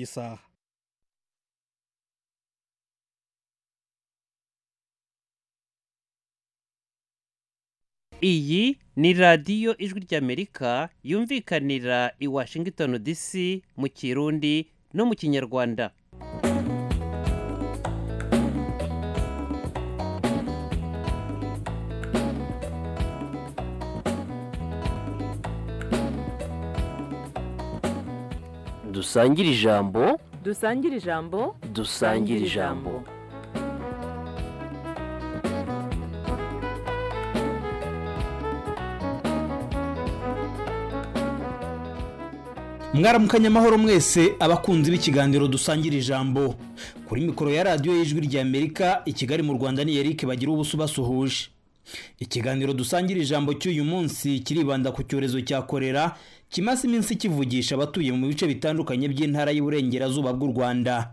isaha iyi ni radiyo ijwi ry'amerika yumvikanira i washington dc mu kirundi no mu kinyarwanda dusangire ijambo dusangire ijambo dusangire ijambo mwaramukanye amahoro mwese abakunzi b'ikiganiro dusangira ijambo kuri mikoro ya radiyo y'ijwi rya amerika i kigali mu rwanda ni eric bagira ubuso basuhuje ikiganiro dusangira ijambo cy'uyu munsi kiribanda ku cyorezo cya korera kimaze iminsi kivugisha abatuye mu bice bitandukanye by'intara y'uburengerazuba bw'u rwanda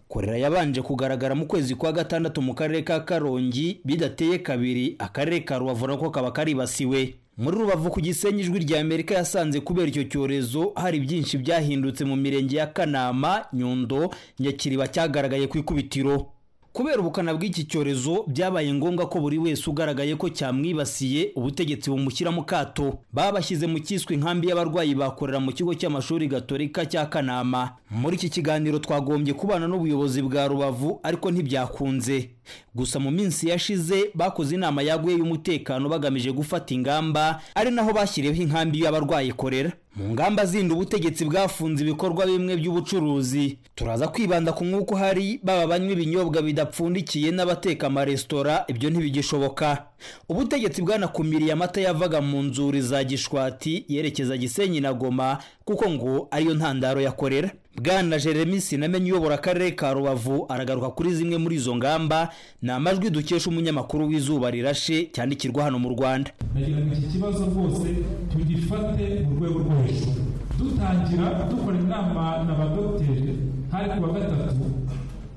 korera yabanje kugaragara mu kwezi kwa gatandatu mu karere ka karongi bidateye kabiri akarere ka rubavu nako kaba karibasiwe muri rubavu ku gisenyi ijwi rya amerika yasanze kubera icyo cyorezo hari byinshi byahindutse mu mirenge ya kanama nyundo nyakiriba cyagaragaye ku ikubitiro kubera ubukana bw'iki cyorezo byabaye ngombwa ko buri wese ugaragaye ko cyamwibasiye ubutegetsi bumushyira mu kato babashyize mu cyiswe inkambi y'abarwayi bakorera mu kigo cy'amashuri gatorika cya kanama muri iki kiganiro twagombye kubana n'ubuyobozi bwa rubavu ariko ntibyakunze gusa mu minsi yashize bakoze inama yaguye y'umutekano bagamije gufata ingamba ari naho bashyiriyeho inkambi y'abarwayi ikorera mu ngamba zindi ubutegetsi bwafunze ibikorwa bimwe by'ubucuruzi turaza kwibanda ku mwuka uhari baba banywa ibinyobwa bidapfundikiye n'abateka amaresitora ibyo ntibigishoboka ubutegetsi bwanakumiriye amata yavaga mu nzuri za gishwati yerekeza gisenyi na goma kuko ngo ariyo ntandaro yakorera bwana jeremy sinamenye uyobora akarere ka rubavu aragaruka kuri zimwe muri izo ngamba ni amajwi dukesha umunyamakuru w'izuba rirashe cyandikirwa hano mu rwanda ndagira ngo iki kibazo rwose tugifate mu rwego rwo hejuru dutangira dukora inama na ba dogiteri hari ku wa gatatu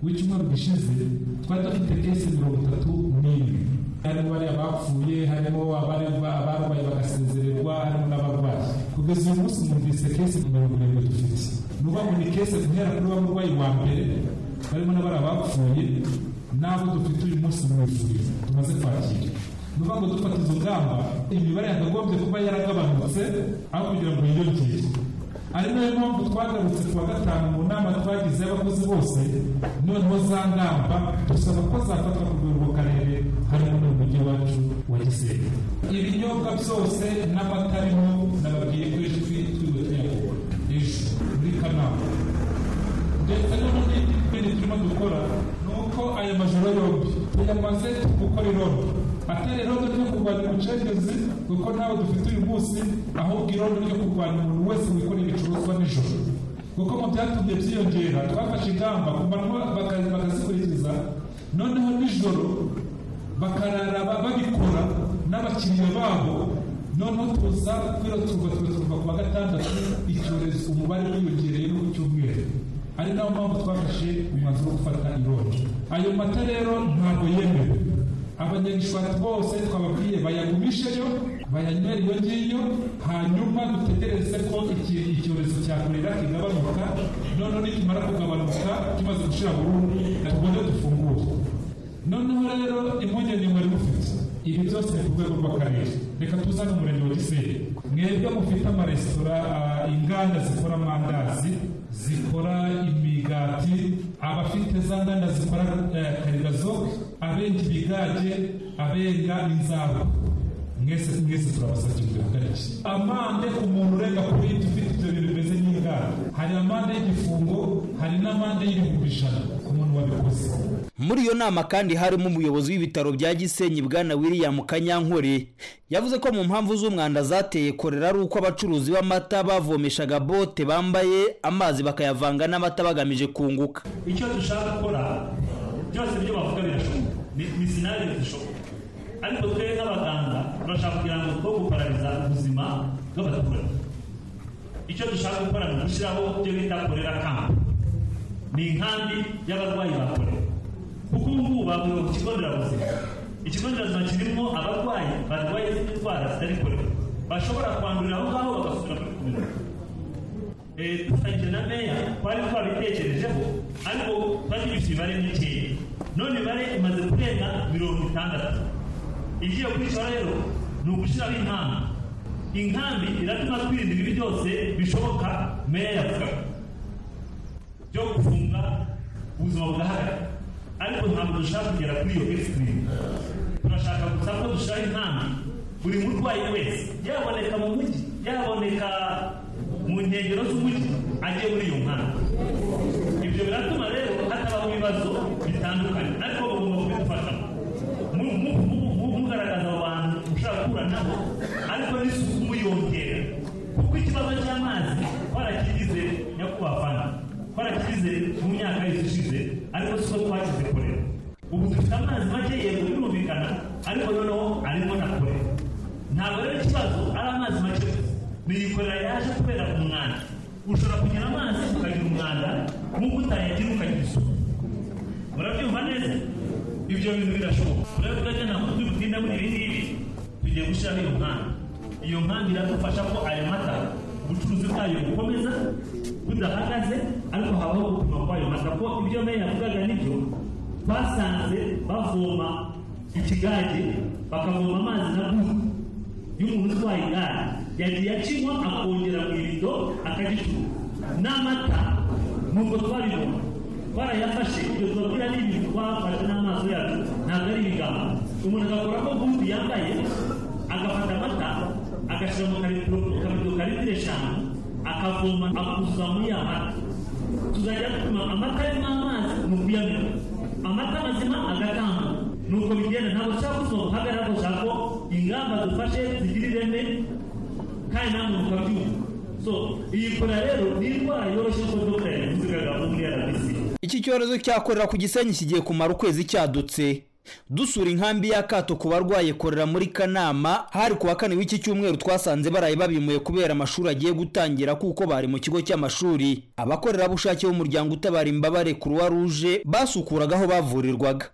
w'icyumweru gishize twari dufite kesi mirongo itatu n'imwe harimo bari abapfuye harimo abarerwa abarwaye bagasezererwa harimo n'abarwayi kugeza uyu munsi numvise kesi mirongo irindwi dufite ni ukuvuga ni kesi guhera kuri wa murwayi wa mbere barimo n'abari abapfuye n'abo dufite uyu munsi mu ivuriro tumaze kwakira ni ukuvuga ngo dufata izo ngamba imibare yakagombye kuba yaragabanutse aho kugira ngo yiyongere ari nayo mpamvu twagarutse ku wa gatanu mu nama twagize y'abakozi bose noneho za ngamba dusaba ko zafatwa ku rwego karere harimo n'umujyi wacu wa gisenyi ibinyobwa byose n'amata arimo nababwiye ko ijwi twiriwe tuyakora ejo muri kanama ndetse no mu bindi bindi turimo dukora ni uko aya majoro yombi tuyamaze gukora irondo atari irondo ryo kurwanya ubucengezi kuko ntawe dufite uyu munsi ahubwo irondo ryo kurwanya umuntu wese wikorera ibicuruzwa nijoro kuko mu byatumye byiyongera twafashe ingamba ku manywa baka- bakazikurikiza noneho nijoro bakarara ba- babikora n'abakiriya babo noneho tuza kwiroturwa tugaturwa ku wa gatandatu icyorezo umubare wiyongereye no ku cyumweru ari nayo mpamvu twafashe umwanzuro wo gufata irondo ayo mata rero ntabwo yemewe abanyagishwati bose twababwiye bayagumisheyo bayanywere iyo ngiyo hanyuma dutegereze ko iki- icyorezo cya korera kigabanuka noneho nikimara kugabanuka tumaze gushira burundu tugombe dufungure noneho rero impungenge mwari mufite ibi byose ni ku rwego rw'akarere reka tuzane umurenge wa gisenyi mwebwe mufite amaresitora ah, inganda zikora amandazi zikora imigati abafite za nganda zikora eh, karigazoke abenga ibigage abenga inzara mwese mwese turabasabye mubihagarike amande ku muntu urenga kuri yindi ufite ibyo bintu bimeze nk'inganda hari amande y'igifungo hari n'amande y'ibihumbi ijana ku muntu wabikoze muri iyo nama kandi harimo umuyobozi w'ibitaro bya gisenyi bwana william kanyankore yavuze ko mu mpamvu z'umwanda zateye korera ari uko abacuruzi b'amata bavomeshaga bote bambaye amazi bakayavanga n'amata bagamije kunguka icyo dushaka gukora byose ibyo bavuga birashoboka ni ni sinari zishoboka ariko twebwe nk'abaganga turashaka kugira ngo two guparariza ubuzima bw'abaturage icyo dushaka gukora ni ugushyiraho ibyo bita korera kampu ni inkambi y'abarwayi ba korera kuko ubu ngubu bavuye ku kigo nderabuzima ikigo nderabuzima kirimo abarwayi barwaye izindi ndwara zitari korera bashobora kwandurira aho ngaho bagasubira muri kumera eh, dufatanyije na meya twari twarabitekerejeho ariko twari dufite imibare mikeya none imibare imaze kurenga mirongo itandatu igiye kwicara rero ni ugushyiraho inkambi inkambi iratuma twirinda ibibi byose bishoboka meya yavugaga byo gufunga ubuzima bugahagarara ariko ntabwo dushaka kugera kuri iyo ekisitirimu turashaka gusa ko dushyiraho intambi buri murwayi wese yaboneka mu mujyi yaboneka mu nkengero z'umujyi ajye muri iyo nkambi ibyo biratuma rero hatabaho ibibazo bitandukanye ariko bagomba kubidufashamo mu- mu- mu- mu- mugaragaza abantu ushaka guhura nabo ariko n'isuku muyongera kuko ikibazo cy'amazi twarakigize nyakubahwa fana twarakigize mu myaka yose ishize ariko siko twakizikorera ubu dufite amazi make yego birumvikana ariko noneho arimo na kure ntabwo rero ikibazo ari amazi make gusa niyikorera yaje kubera umwanda ushobora kugira amazi ukagira umwanda nk'uko utayagira ukagira isuku murabyumva neza ibyo bintu birashoboka turavuga ko ntabwo turi butinda muri ibi ngibi tugiye gushyiraho iyo nkambi iyo nkambi iradufasha ko aya mata ubucuruzi bwayo bukomeza budahagaze ariko habaho gupima kw'ayo mata ko ibyo meya yavugaga nibyo twasanze bavoma ikigage bakavoma amazi na gudu y'umuntu utwaye igare yagiye akinywa akongera mu irido akagicuruza n'amata nubwo twabibona twarayafashe ibyo tubabwira ni ibintu twafashe n'amaso yacu ntabwo ari ibigambo umuntu agakoramo gudu yambaye agafata amata agashyira mu kabido kabido ka litiro eshanu akavoma akuzuza muri ya mata tuzajya dupima amata arimo amazi ni ukuyamena amata mazima agatamba nuko bigenda ntabwo dushaka kuzuma guhagarara gushaka ko ingamba dufashe zigira ireme kandi nta muntu ukabyumva so iyi kora rero ni indwara yoroshye ko dogiteri yabivugaga muri rbc Iki cyorezo cyakorera ku Gisenyi kigiye kumara ukwezi cyadutse. Dusura inkambi y'akato ku barwaye korera muri Kanama, hari ku wa kane w'iki cyumweru twasanze baraye babimuye kubera amashuri agiye gutangira kuko bari mu kigo cy'amashuri. Abakorerabushake b'umuryango utabara imbabare Croix Rouge basukuraga aho bavurirwaga.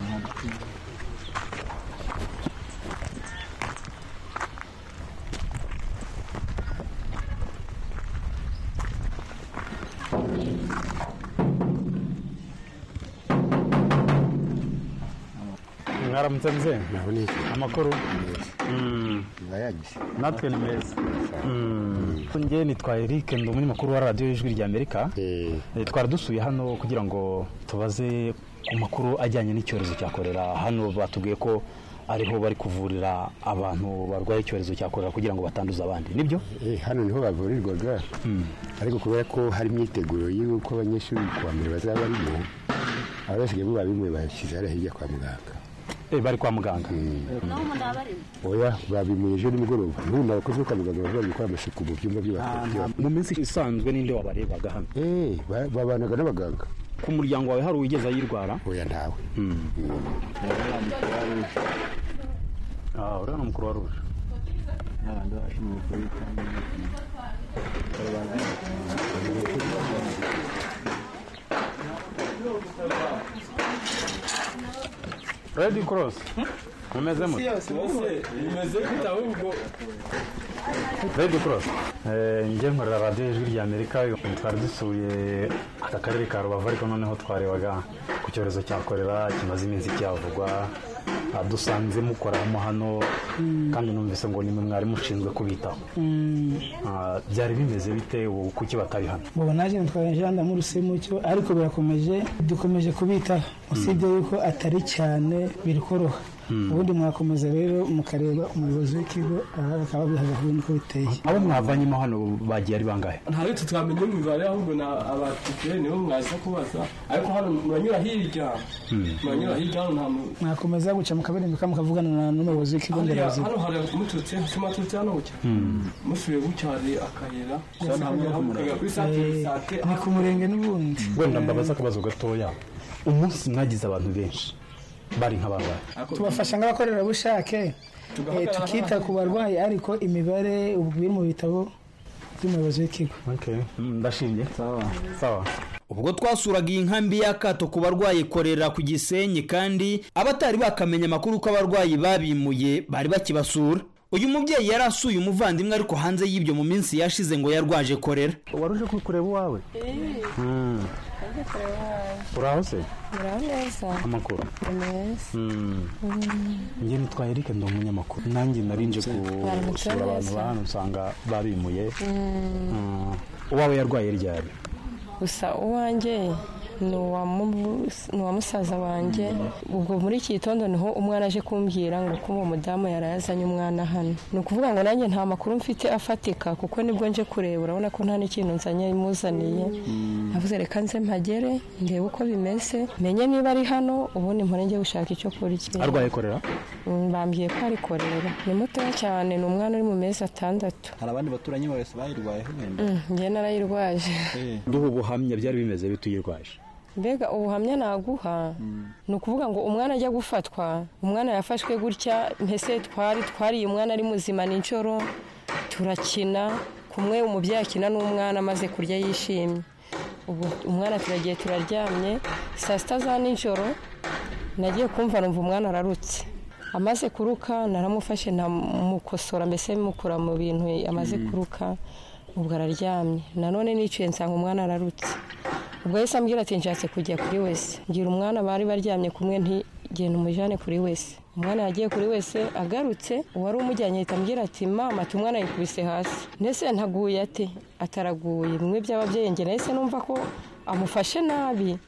mwaramutse mzee amakuru Mm. natwe ni meza njye nitwa eric ndi umunyamakuru wa radiyo y'ijwi rya amerika Eh, twari dusuye hano kugira ngo tubaze ku makuru ajyanye n'icyorezo cya korera hano batubwiye ko ariho bari kuvurira abantu barwaye icyorezo cya korera kugira ngo batanduza abandi nibyo Eh, hano niho bavurirwaga ariko kubera ko hari imyiteguro y'uko abanyeshuri kuwa mbere bazaba barimo abasigaye bo babimwe bashyize hariya hirya kwa muganga Eh, bari kwa muganga oya babimuye ejo nimugoroba n'ubundi abakozi bo kwa muganga baba bari gukora amasuku mu byumba by'abarwayi byabo mu minsi isanzwe ninde wabarebaga hano Eh, ba- babanaga n'abaganga ku muryango wawe hari uwigeze ayirwara oya ntawe Ah, uriya ni umukuru wa ruje redi korosi mumeze mute redi korosi njye nkorera radiyo y'ijwi rya amerika twari dusuye aka karere ka rubavu ariko noneho twarebaga ku cyorezo cya korera kimaze iminsi cyavugwa Ah, dusanze mukoramo hano kandi numvise ngo nimwe mwari mushinzwe kubitaho Ah, byari bimeze bite ubu kuki batari hano ubu naje nitwaye janda muri semucyo ariko birakomeje dukomeje kubitaho usibye yuko atari cyane biri koroha ubundi mwakomeza rero mukareba umuyobozi w'ikigo aha bakaba babihagazeho niko biteye abo mwavanyemo hano bagiye ari bangahe ntabwo tutamenya imibare ahubwo ni abatipiye nibo mwaza kubaza ariko hano muranyura hirya muranyura hirya hano nta muntu mwakomeza guca mukaberembeka mukavugana na- n'umuyobozi w'ikigo hariya nderabuzima hano hari muturutse hatuma turutse hano gucya musubiye gucya hari akayira mukajya kuri santere Eh, sante ni ku murenge n'ubundi wenda mbabaza akabazo gatoya umunsi mwagize abantu benshi bari nk'abarwayi tubafasha nk'abakorerabushake eh, tukita ku barwayi ariko imibare ubu biri mu bitabo by'umuyobozi w'ikigo ndashimye sawa Ubwo twasuraga iyi nkambi y'akato ku barwaye korera ku Gisenyi kandi abatari bakamenya amakuru ko abarwayi babimuye bari bakibasura. uyu mubyeyi yari asuye umuvandimwe ariko hanze y'ibyo mu minsi yashize ngo yarwaje korera wari uje kureba uwawe Mm. uraho se muraho neza amakuru neza Mm. njye nitwa erike ndi umunyamakuru nanjye narinje gusura abantu ba hano usanga babimuye Mm. Mm. uwawe yarwaye ryari gusa uwanjye ni uwa mu- ni uwa musaza wanjye ubwo muri iki gitondo niho umwana aje kumbwira ngo ko uwo mudamu yari yazanye umwana hano ni ukuvuga ngo nanjye nta makuru mfite afatika kuko nibwo nje kureba urabona ko nta n'ikintu nzanye imuzaniye avuze reka nze mpagere ndebe uko bimeze menye niba ari hano ubundi mpore njye gushaka icyo kurya arwaye korera Mm, bambwiye ko ari korera ni mutoya cyane ni umwana uri mu mezi atandatu hari abandi baturanyi bose bayirwayeho wenda Mm, njye narayirwaje duha ubuhamya byari bimeze bituyirwaje mbega ubuhamya naguha ni ukuvuga ngo umwana ajya gufatwa umwana yafashwe gutya mbese twari twariye umwana ari muzima nijoro turakina kumwe umubyeyi akina n'umwana amaze kurya yishimye ubu umwana turagiye turaryamye saa sita za nijoro nagiye kumva numva umwana ararutse amaze kuruka naramufashe namukosora mbese mukura mu bintu amaze Mm. kuruka ubwo araryamye nanone niciye nsanga umwana ararutse ubwo yahise ambwira ati nshatse kujya kuri wese ngira umwana bari baryamye kumwe nti genda umujyane kuri wese umwana yagiye kuri wese agarutse uwari umujyanye ahita ambwira ati mama ati umwana yikubise hasi ndetse ntaguye ate ataraguye bimwe by'ababyeyi njye nahise numva ko amufashe nabi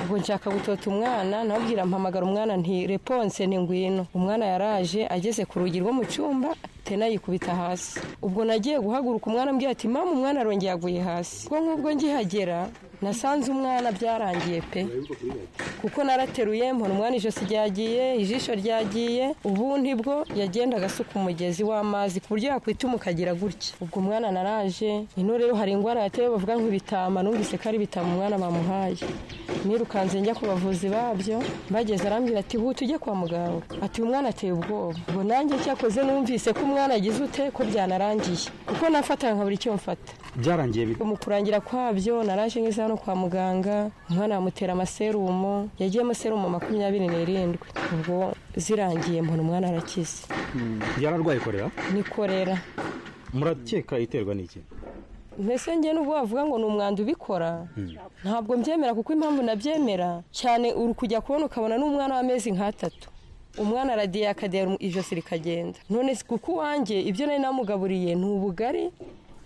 ubwo nshaka gutota umwana nabwira mpamagara umwana nti reponse ni ngwino umwana yaraje ageze ku rugi rwo mu cyumba tena yikubita hasi ubwo nagiye guhaguruka umwana ambwira ati mama umwana arongeye aguye hasi ubwo nk'ubwo ngihagera nasanze umwana byarangiye pe kuko narateruye mbona umwana ijosi ryagiye ijisho ryagiye ubu ntibwo yagendaga asuka umugezi w'amazi ku buryo yakwituma ukagira gutya ubwo umwana naraje ino rero hari indwara yatewe bavuga nk'ibitama numvise ko ari ibitama umwana bamuhaye nirukanze njya ku bavuzi babyo bageze arambwira ati huta ujye kwa muganga ati uyu mwana ateye ubwoba ubwo nanjye cyakoze numvise ko umwana agize ute ko byanarangiye kuko nafataga nka buri cyo mfata byarangiye bite mu kurangira kwabyo naraje ngeze hano kwa muganga umwana bamutera amaserumo yagiyemo serumo makumyabiri n'irindwi ubwo zirangiye mbona umwana arakize yararwaye korera nikorera murakeka iterwa n'iki mbese njye nubwo wavuga ngo ni umwanda ubikora ntabwo mbyemera kuko impamvu nabyemera cyane uri kujya kubona ukabona n'umwana w'amezi nk'atatu umwana aradiye akadera ijosi rikagenda none si kuko uwanjye ibyo nari namugaburiye ni ubugari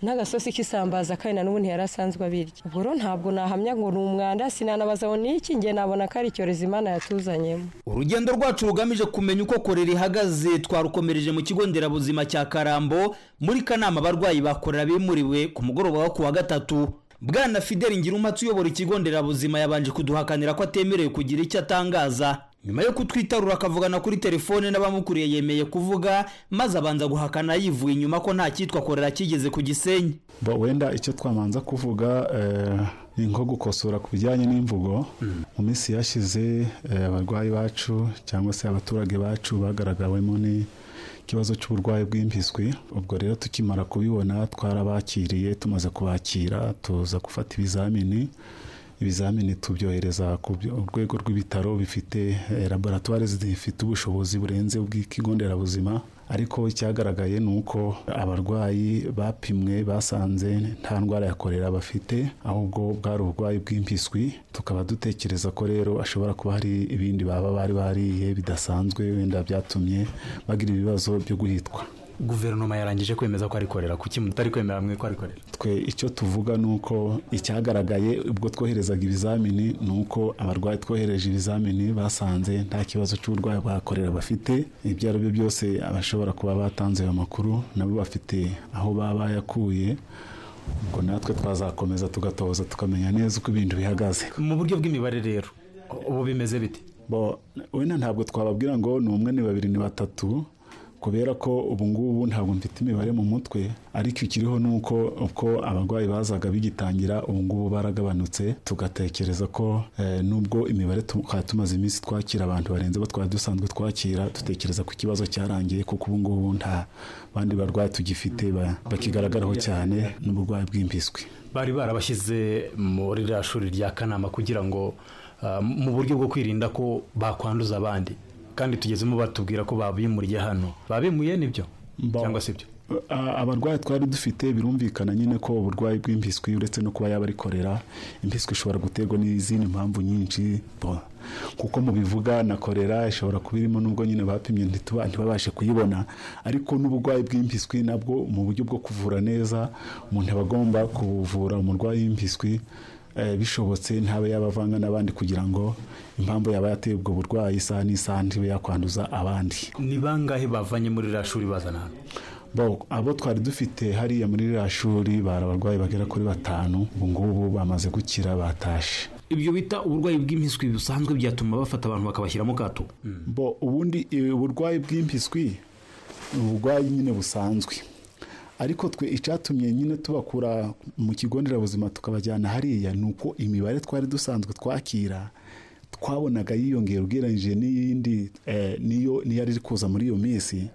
n'agasosi k'isambaza kandi na n'ubu ntiyari asanzwe abirya ubwo rero ntabwo nahamya ngo ni umwanda sinanabaza ngo ni iki njye nabona ko ari icyorezo imana yatuzanyemo urugendo rwacu rugamije kumenya uko korera ihagaze twarukomereje mu kigo nderabuzima cya karambo muri kanama abarwayi ba korera bimuriwe ku mugoroba wo kuwa gatatu bwana fideli ngirumatsi uyobora ikigo nderabuzima yabanje kuduhakanira ko atemerewe kugira icyo atangaza nyuma yo kutwitarura akavugana kuri telefone n'abamukuriye yemeye kuvuga maze abanza guhakana yivuye inyuma ko nta cyitwa korera kigeze ku gisenyi Bo, wenda icyo twamanza kuvuga eh, ni nko gukosora ku bijyanye n'imvugo mu minsi yashize eh, abarwayi bacu cyangwa se abaturage bacu bagaragawemo n'ikibazo cy'uburwayi bw'impiswi ubwo rero tukimara kubibona twarabakiriye tumaze kubakira tuza gufata ibizamini ibizamini tubyohereza ku byo- urwego rw'ibitaro bifite eh, laboratwari zifite ubushobozi burenze ubw'ikigo nderabuzima ariko icyagaragaye ni uko abarwayi bapimwe basanze nta ndwara ya korera bafite ahubwo bwari uburwayi bw'impiswi tukaba dutekereza ko rero ashobora kuba hari ibindi baba bari bariye bidasanzwe wenda byatumye bagira ibibazo byo guhitwa guverinoma yarangije kwemeza ko ari korera kuki mutari kwemera mwe ko ari korera twe icyo tuvuga ni uko icyagaragaye ubwo twoherezaga ibizamini ni uko abarwayi twohereje ibizamini basanze nta kibazo cy'uburwayi bwakorera bafite ibyo ari byo byose abashobora kuba batanze ayo makuru nabo bafite aho baba bayakuye ubwo natwe twazakomeza tugatoza tukamenya neza uko ibintu bihagaze mu buryo bw'imibare rero ubu bimeze bite bo wenda ntabwo twababwira ngo ni umwe ni babiri ni batatu kubera ko ubu ngubu ntabwo mfite imibare mu mutwe ariko ikiriho ni uko uko abarwayi bazaga bigitangira ubu ngubu baragabanutse tugatekereza ko eh, nubwo imibare tukaba tumaze iminsi twakira abantu barenze abo twari dusanzwe twakira dutekereza ko ikibazo cyarangiye kuko ubu ngubu nta bandi barwayi tugifite ba- bakigaragaraho cyane n'uburwayi bw'impiswi bari barabashyize muri rya shuri rya kanama kugira ngo ah, mu buryo bwo kwirinda ko bakwanduza abandi kandi tugezemo batubwira ko babimuriye hano babimuye nibyo cyangwa se ibyo A- abarwayi twari dufite birumvikana nyine ko uburwayi bw'impiswi uretse no kuba yaba ari korera impiswi ishobora guterwa n'izindi mpamvu nyinshi Bon, kuko mubivuga na korera ishobora kuba irimo nubwo nyine bapimye ntituba ntibabashe kuyibona ariko n'uburwayi bw'impiswi nabwo mu buryo bwo kuvura neza umuntu aba agomba kuvura umurwayi w'impiswi eh, bishobotse ntabe yabavanga n'abandi kugira ngo impamvu yaba yateye ubwo burwayi isaha n'isaha ntibe yakwanduza abandi ni bangahe bavanye muri iriya shuri bazana hano Bo, abo twari dufite hariya muri ririya shuri bari abarwayi bagera kuri batanu ubu ngubu bamaze gukira batashe ibyo bita uburwayi bw'impiswi busanzwe byatuma bafata abantu bakabashyiramo kato bo ubundi eh, uburwayi bw'impiswi ni uburwayi nyine busanzwe ariko twe icyatumye nyine tubakura mu kigo nderabuzima tukabajyana hariya ni uko imibare twari dusanzwe twakira twabonaga yiyongera ugereranyije n'iyindi eh, niyo niyo yari iri kuza muri iyo minsi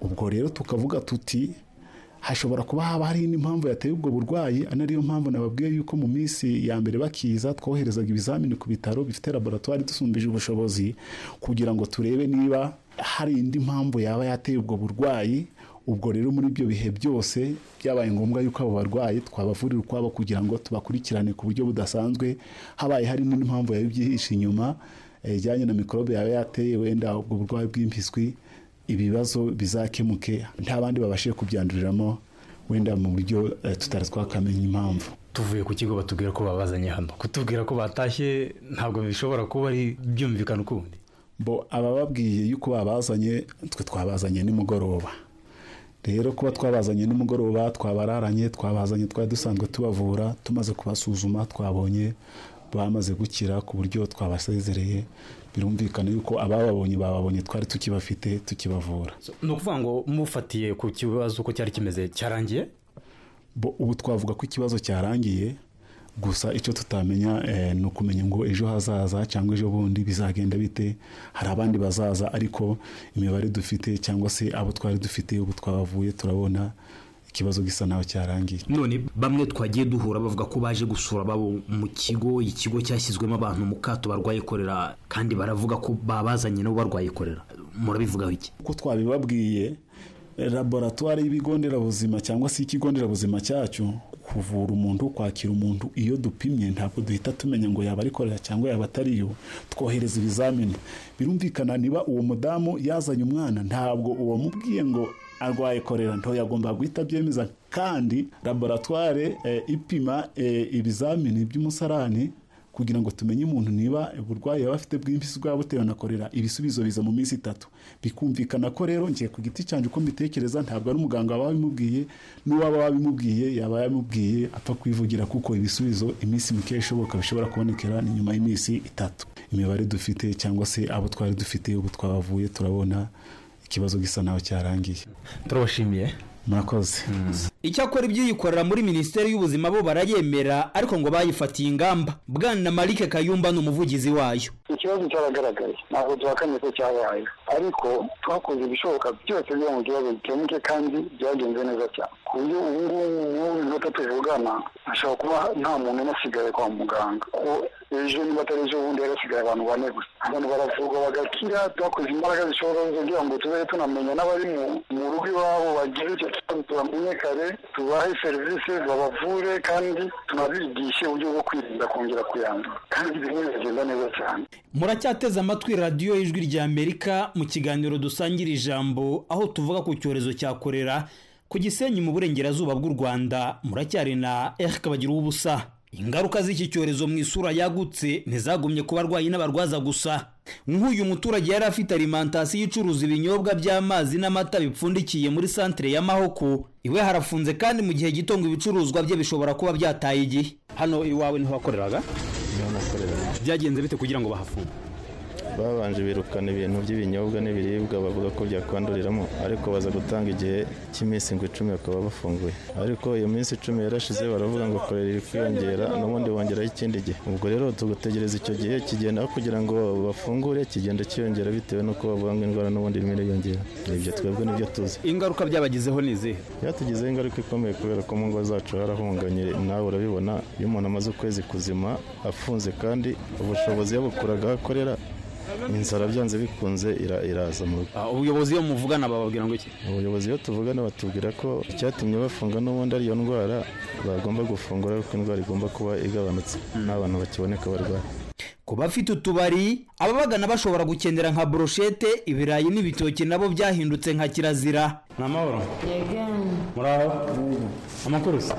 ubwo rero tukavuga tuti hashobora kuba haba hari indi mpamvu yateye ubwo burwayi ari nayo mpamvu nababwiye yuko mu minsi ya mbere bakiza twoherezaga ibizamini ku bitaro bifite laboratwari dusumbije ubushobozi kugira ngo turebe niba hari indi mpamvu yaba yateye ubwo burwayi ubwo rero muri ibyo bihe byose byabaye ngombwa yuko abo barwayi twabavurira ukwabo kugira ngo tubakurikirane ku buryo budasanzwe habaye hari n'indi mpamvu yaba ibyihishe inyuma eh, ijyanye na mikorobe yaba yateye wenda ubwo burwayi bw'impiswi ibibazo bizakemuke nta bandi babashije kubyanduriramo wenda mu buryo eh, tutari twakamenya impamvu tuvuye ku kigo batubwira ko babazanye hano kutubwira ko batashye ntabwo bishobora kuba ari byumvikana ukundi bo abababwiye yuko babazanye twe twabazanye nimugoroba rero kuba twabazanye nimugoroba twabararanye twabazanye twari dusanzwe tubavura tumaze kubasuzuma twabonye bamaze gukira ku buryo twabasezereye birumvikana yuko abababonye bababonye twari tukibafite tukibavura ni ukuvuga ngo mufatiye ku kibazo uko cyari kimeze cyarangiye bo ubu twavuga ko ikibazo cyarangiye gusa icyo tutamenya eh, ni ukumenya ngo ejo hazaza cyangwa ejo bundi bizagenda bite hari abandi bazaza ariko imibare dufite cyangwa se abo twari dufite ubu twabavuye turabona ikibazo gisa naho cyarangiye none bamwe twagiye duhura bavuga ko baje gusura babo mu kigo ikigo cyashyizwemo abantu mu kato barwaye korera kandi baravuga ko babazanye nabo barwaye korera murabivugaho iki uko twabibabwiye eh, laboratwari y'ibigo nderabuzima cyangwa se ikigo nderabuzima cyacu kuvura umuntu kwakira umuntu iyo dupimye ntabwo duhita tumenya ngo yaba arikorera cyangwa yaba atariyo twohereza ibizamini birumvikana niba uwo mudamu yazanye umwana ntabwo uwamubwiye ngo arwaye korera nto yagomba guhita abyemeza kandi laboratware eh, ipima eh, ibizamini by'umusarani kugira ngo tumenye umuntu niba uburwayi yaba afite bw'impyisi bwaba butewe na korera ibisubizo biza mu minsi itatu bikumvikana ko rero ngiye ku giti cyanjye uko mbitekereza ntabwo ari umuganga waba wabimubwiye n'uwaba wabimubwiye yaba yabimubwiye apfa kwivugira kuko ibisubizo iminsi mike ishoboka bishobora kubonekera ni nyuma y'iminsi itatu imibare dufite cyangwa se abo twari dufite ubu twabavuye turabona ikibazo gisa naho cyarangiye turabashimiye murakoze icyakora ibyiyikorera muri minisiteri y'ubuzima bo barayemera ariko ngo bayifatiye ingamba bwana marike kayumba ni umuvugizi wayo ikibazo cyaragaragaye ntabwo duhakanye ko cyabaye ariko twakoze ibishoboka byose kugira ngo ikibazo gikemuke kandi byagenze neza cyane ku buryo ubu ngubu nk'ubu inota tuvugana hashobora kuba nta muntu umwe asigaye kwa muganga ko ejo niba atari ejo bundi hari hasigaye abantu bane gusa abantu baravurwa bagakira twakoze imbaraga zishobora kugira ngo tuzajye tunamenya n'abari mu- mu rugo iwabo bagize icyo kibazo tubamenye kare tubahe serivisi babavure kandi tunabigishe uburyo bwo kwirinda kongera kuyandura kandi bimwe bigenda neza cyane muracyateze amatwi radiyo y'ijwi rya amerika mu kiganiro dusangira ijambo aho tuvuga ku cyorezo cya korera ku gisenyi mu burengerazuba bw'u rwanda muracyari na erike bagira ubusa ingaruka z'iki cyorezo mu isura yagutse ntizagumye ku barwayi n'abarwaza gusa nk'uyu muturage yari afite alimantasiyo icuruza ibinyobwa by'amazi n'amata bipfundikiye muri santire ya mahoko iwe harafunze kandi mu gihe gito ngo ibicuruzwa bye bishobora kuba byataye igihe hano iwawe niho wakoreraga byagenze bite kugira ngo bahafunge babanje birukana ibintu by'ibinyobwa n'ibiribwa bavuga ko byakwanduriramo ariko baza gutanga igihe cy'iminsi ngo icumi bakaba bafunguye ariko iyo minsi icumi yarashize baravuga ngo korera iri kwiyongera n'ubundi bongeraho ikindi gihe ubwo rero tugutegereza icyo gihe kigenda aho kugira ngo bafungure kigenda cyiyongera bitewe n'uko bavuga ngo indwara n'ubundi irimo iriyongera ibyo twebwe nibyo tuzi ingaruka byabagizeho ni izihe byatugizeho ingaruka ikomeye kubera ko mu ngo zacu harahunganye nawe urabibona iyo umuntu amaze ukwezi kuzima afunze kandi ubushobozi yabukuraga aho akorera inzara byanze bikunze ira- iraza mu rugo ubuyobozi iyo muvugana bababwira ngo iki ubuyobozi iyo tuvugana batubwira ko icyatumye bafunga n'ubundi ari iyo ndwara bagomba gufungura kuko indwara igomba kuba igabanutse n'abantu bakiboneka barwaye ku bafite utubari ababagana bashobora gukenera nka broshete ibirayi n'ibitoki nabo byahindutse nka kirazira ni amahoro muraho amakuru se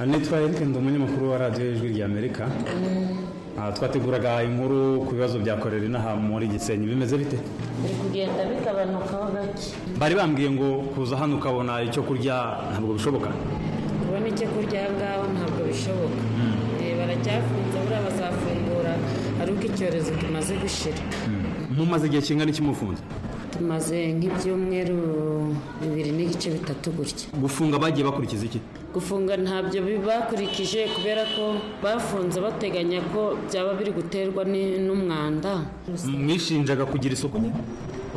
Aha nitwa Eric ndi umunyamakuru wa radiyo y'ijwi rya amerika Aha, twateguraga inkuru ku bibazo bya korera inaha muri gisenyi bimeze bite biri kugenda bigabanukaho gake bari bambwiye ngo kuza hano ukabona icyo kurya ntabwo bishoboka kubona icyo kurya aha ngaha ntabwo bishoboka Eh, baracyafunze buriya bazafungura ari uko icyorezo kimaze gushira mumaze igihe kingana iki mufunze tumaze nk'ibyumweru bibiri n'igice bitatu gutya gufunga bagiye bakurikiza iki gufunga ntabyo bakurikije kubera ko bafunze bateganya ko byaba biri guterwa ni- n'umwanda mwishinjaga kugira isuku nke?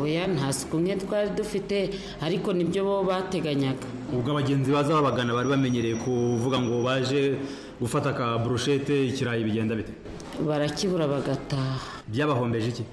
oya nta suku nke twari dufite ariko nibyo bo bateganyaga ubwo abagenzi baza babagana bari bamenyereye kuvuga ngo baje gufata ka broshete ikirayi bigenda bite barakibura bagataha byabahombeje iki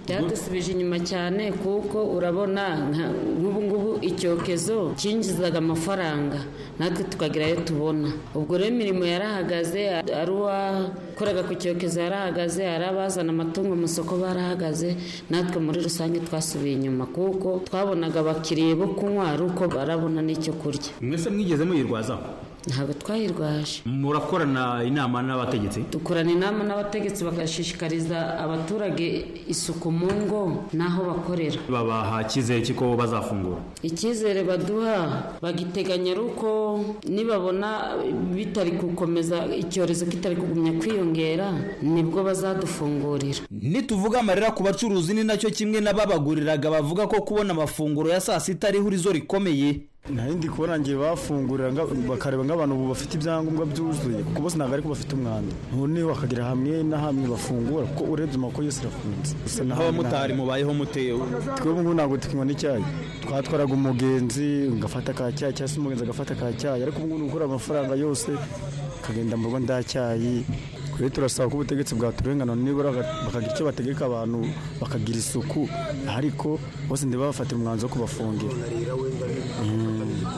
byadusubije inyuma cyane kuko urabona nka- nk'ubu ngubu icyokezo cyinjizaga amafaranga natwe tukagira ayo tubona ubwo rero imirimo yarahagaze ari uwakoraga ku cyokezo yarahagaze ari abazana amatungo mu soko barahagaze natwe muri rusange twasubiye inyuma kuko twabonaga abakiriya bo kunywa ari uko barabona n'icyo kurya mwese mwigeze muyirwazaho ntabwo twayirwaje murakorana inama n'abategetsi dukorana inama n'abategetsi bagashishikariza abaturage isuku mu ngo n'aho bakorera babaha icyizere cy'uko bazafungura icyizere baduha bagiteganya ari uko nibabona bitari gukomeza icyorezo kitari kugumya kwiyongera nibwo bazadufungurira nituvuga amarira ku bacuruzi ni nacyo kimwe n'ababaguriraga bavuga ko kubona amafunguro ya saa sita ariho urizo rikomeye narindi kubona ngiye bafungurira nga- bakareba nk'abantu ubu bafite ibyangombwa byuzuye kuko bose ntabwo ariko bafite umwanda noneho bakagera hamwe na hamwe bafungura kuko urebye amakuru yose arafunze Gusa nta hamwe na nk'abamotari hamwe. mubayeho mutewe twebwe ubu ntabwo tukinywa n'icyayi twatwaraga umugenzi ngafata ka cyayi cyangwa se umugenzi agafata ka cyayi ariko ubu ngubu ni ugukura amafaranga yose ukagenda mu rugo nda cyayi rero turasaba ko ubutegetsi bwaturenganura nibura baga- bakagira icyo bategeka abantu bakagira isuku ariko bose ntibabafatire umwanzuro wo kubafungira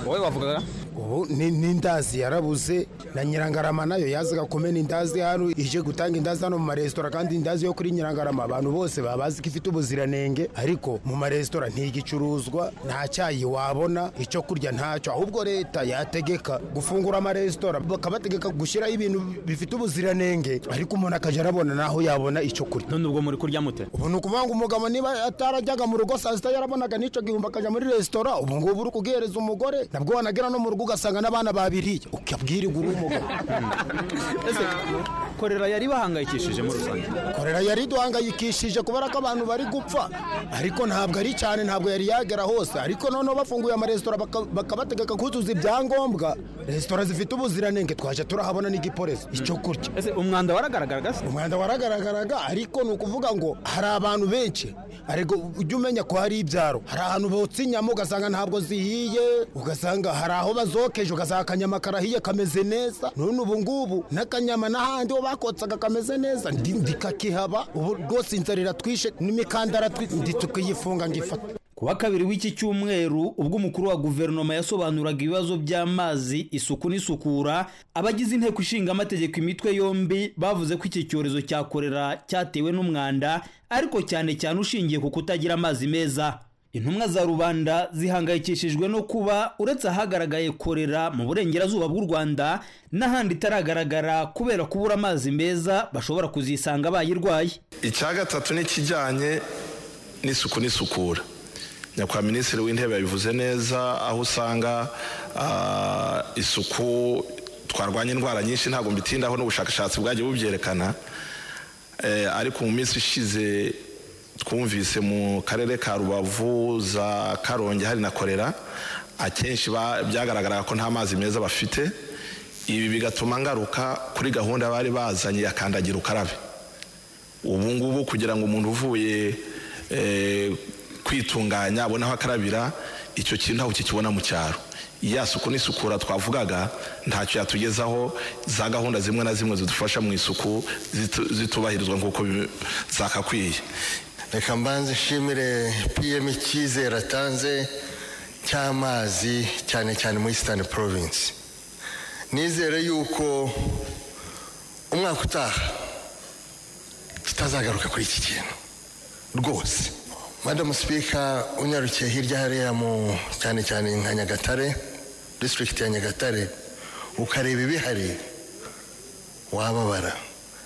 wowe wavugaga ubu ni- n'indazi yarabuze na nyirangarama nayo yazaga kumena indazi hano ije gutanga indazi hano mu maresitora kandi indazi yo kuri nyirangarama abantu bose baba bazi ko ifite ubuziranenge ariko mu maresitora ntigicuruzwa nta cyayi wabona icyo kurya ntacyo ahubwo leta yategeka gufungura amaresitora bakabategeka gushyiraho ibintu bifite ubuziranenge ariko umuntu akajya arabona naho yabona icyo kurya none ubwo muri kurya mute ubu ni ukuvuga ngo umugabo niba atarajyaga mu rugo saa sita yarabonaga n'icyo gihumbi akajya muri resitora ubu ngubu uri kugihereza umugore nabwo wanagera no mu rugo ugasanga n'abana babiriye ukabwirirwa uri umugabo ese korera yari bahangayikishije muri rusange korera yari duhangayikishije kubera ko abantu bari gupfa ariko ntabwo ari cyane ntabwo yari yagera hose ariko noneho bafunguye amaresitora baka- bakabategeka kuzuza ibyangombwa resitora zifite ubuziranenge twajya turahabona n'igipolisi icyo kurya ese umwanda waragaragaraga se umwanda waragaragaraga ariko ni ukuvuga ngo hari abantu benshi ariko ujye umenya ko hari ibyaro hari ahantu botsa inyama ugasanga ntabwo zihiye ugasanga hari aho bazokeje ugasanga akanyama karahiye kameze neza none ubu ngubu n'akanyama n'ahandi ho bakotsaga kameze neza ndi- ndikakihaba ubu rwose inzara iratwishe n'imikandara twi- ndi tukiyifunga ngifata ku wa kabiri w'iki cyumweru ubwo umukuru wa guverinoma yasobanuraga ibibazo by'amazi isuku n'isukura abagize inteko ishinga amategeko imitwe yombi bavuze ko iki cyorezo cya korera cyatewe n'umwanda ariko cyane cyane ushingiye ku kutagira amazi meza intumwa za rubanda zihangayikishijwe no kuba uretse ahagaragaye korera mu burengerazuba bw'u rwanda n'ahandi itaragaragara kubera kubura amazi meza bashobora kuzisanga bayirwaye icya gatatu ni ikijyanye n'isuku n'isukura nyakubahwa minisitiri w'intebe yabivuze neza aho usanga ah, isuku twarwanya indwara nyinshi ntabwo mbitindaho n'ubushakashatsi bwagiye bubyerekana Eh, ariko mu minsi ishize twumvise mu karere ka rubavu za karongi hari na korera akenshi ba- byagaragaraga ko nta mazi meza bafite ibi bigatuma ngaruka kuri gahunda bari bazanye ya kandagira ukarabe ubu ngubu kugira ngo umuntu uvuye eh, kwitunganya abone aho akarabira icyo kintu ntawe ukikibona mu cyaro ya suku n'isukura twavugaga ntacyo yatugezaho za gahunda zimwe na zimwe zidufasha mu isuku zitu- zitubahirizwa nk'uko bi- zakakwiye reka mbanze nshimire pm icyizere atanze cy'amazi cyane cyane muri eastern province nizere yuko umwaka utaha tutazagaruka kuri iki kintu rwose madamu sipika unyarukiye hirya hariya mu cyane cyane nka nyagatare disitirigiti ya nyagatare ukareba ibihari wababara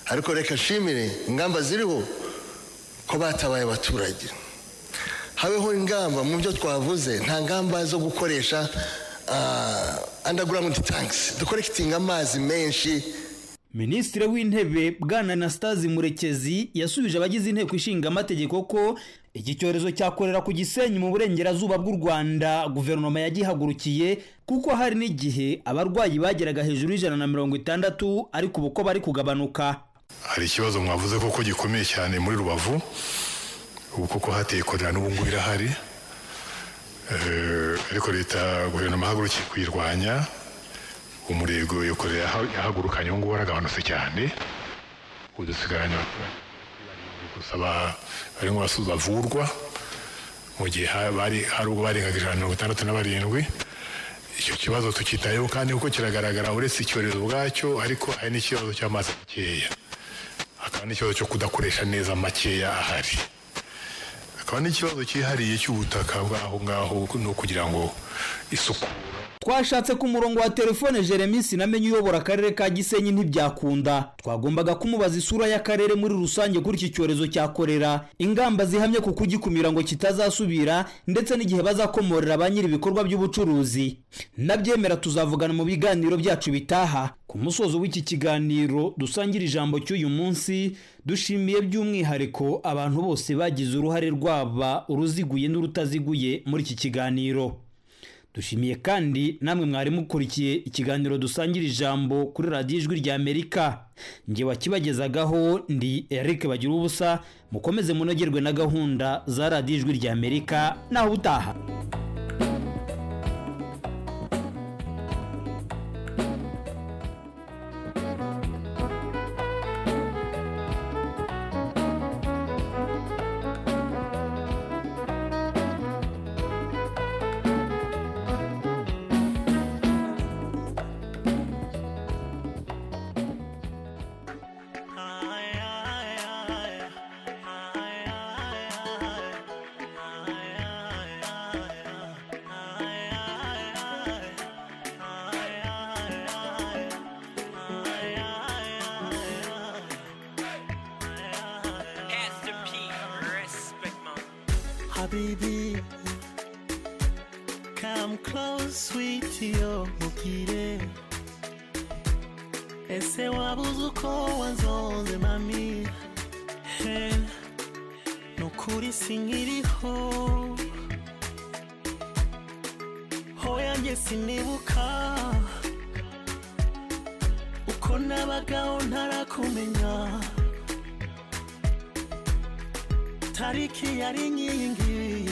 ariko reka nshimire ingamba ziriho ko batabaye abaturage habeho ingamba mu byo twavuze nta ngamba zo gukoresha ah, underground tanks dukorekitinga amazi menshi minisitiri w'intebe bwana anastase murekezi yasubije abagize inteko ishinga amategeko ko iki cyorezo cyakorera ku gisenyi mu burengerazuba bw'u rwanda guverinoma yagihagurukiye kuko hari n'igihe abarwayi bageraga hejuru y'ijana na mirongo itandatu ariko ubu ko bari kugabanuka hari ikibazo mwavuze koko gikomeye cyane muri rubavu ubu koko hateye korera n'ubu ngubu irahari Eh, ariko leta guverinoma yahagurukiye kuyirwanya umurego iyo korera yaha- yahagurukanye ubu ngubu waragabanutse cyane ubu dusigaranye abaturage gusa ba- barimo basubiza bavurwa mu gihe ha- bari hari ubwo barengaga ijana na mirongo itandatu na barindwi icyo kibazo tukitayeho kandi kuko kiragaragara uretse icyorezo ubwacyo ariko hari n'ikibazo cy'amazi makeya hakaba n'ikibazo cyo kudakoresha neza makeya ahari hakaba n'ikibazo cyihariye cy'ubutaka bw'aho ngaho ni ukugira ngo isuku twashatse ku murongo wa telefone jeremy sinamenye uyobora akarere ka gisenyi ntibyakunda twagombaga kumubaza isura y'akarere muri rusange kuri iki cyorezo cya korera ingamba zihamye ku kugikumira ngo kitazasubira ndetse n'igihe bazakomorera ba nyiri ibikorwa by'ubucuruzi nabyemera tuzavugana mu biganiro byacu bitaha ku musozo w'iki kiganiro dusangira ijambo cy'uyu munsi dushimiye by'umwihariko abantu bose bagize uruhare rwaba uruziguye n'urutaziguye muri iki kiganiro dushimiye kandi namwe mwari mukurikiye ikiganiro dusangira ijambo kuri radiyo ijwi ry'amerika njye wakibagezagaho ndi eric bagira ubusa mukomeze munogerwe na gahunda za radiyo ijwi ry'amerika naho utaha Pastor P, respect my Habibi, come close, sweetie, oh, mukire. Ese wabuze uko wanzonze mami He, nukuri sinkiriho hoya njye sinibuka uko nabagaho ntarakumenya tariki yari inkingi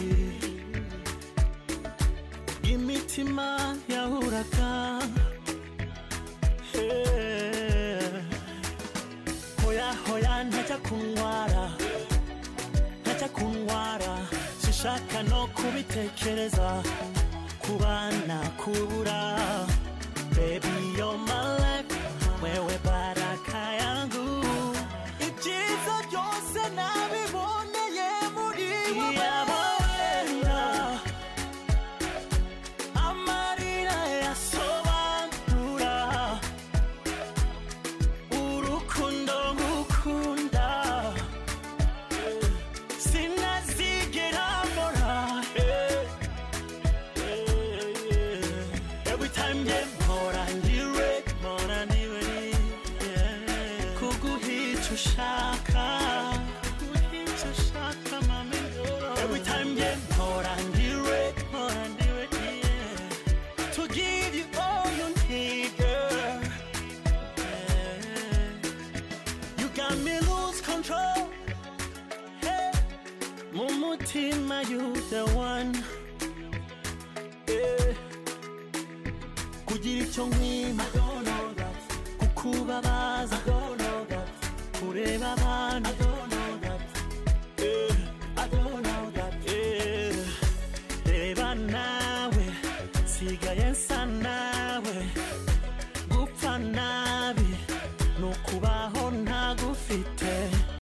imitima yahuraga Eh, hoya hoya ntajya kundwara ntajya kundwara sinshaka no kubitekereza kubana kubura baby you're my life wewe baraka yangu ibyiza byose nabiboneye muri wowe amarira yasobanura urukundo ngukunda sinazigera mbora every time nge mpora ndiwe mpora ndiwe kuguhica ushaka kuguhica ushaka mami every time nge mpora ndiwe mpora ndiwe to give you all you need, girl. You got me lose control. Hey. Mumutima, you the one. kugira icyo nkwima kukubabaza kureba abantu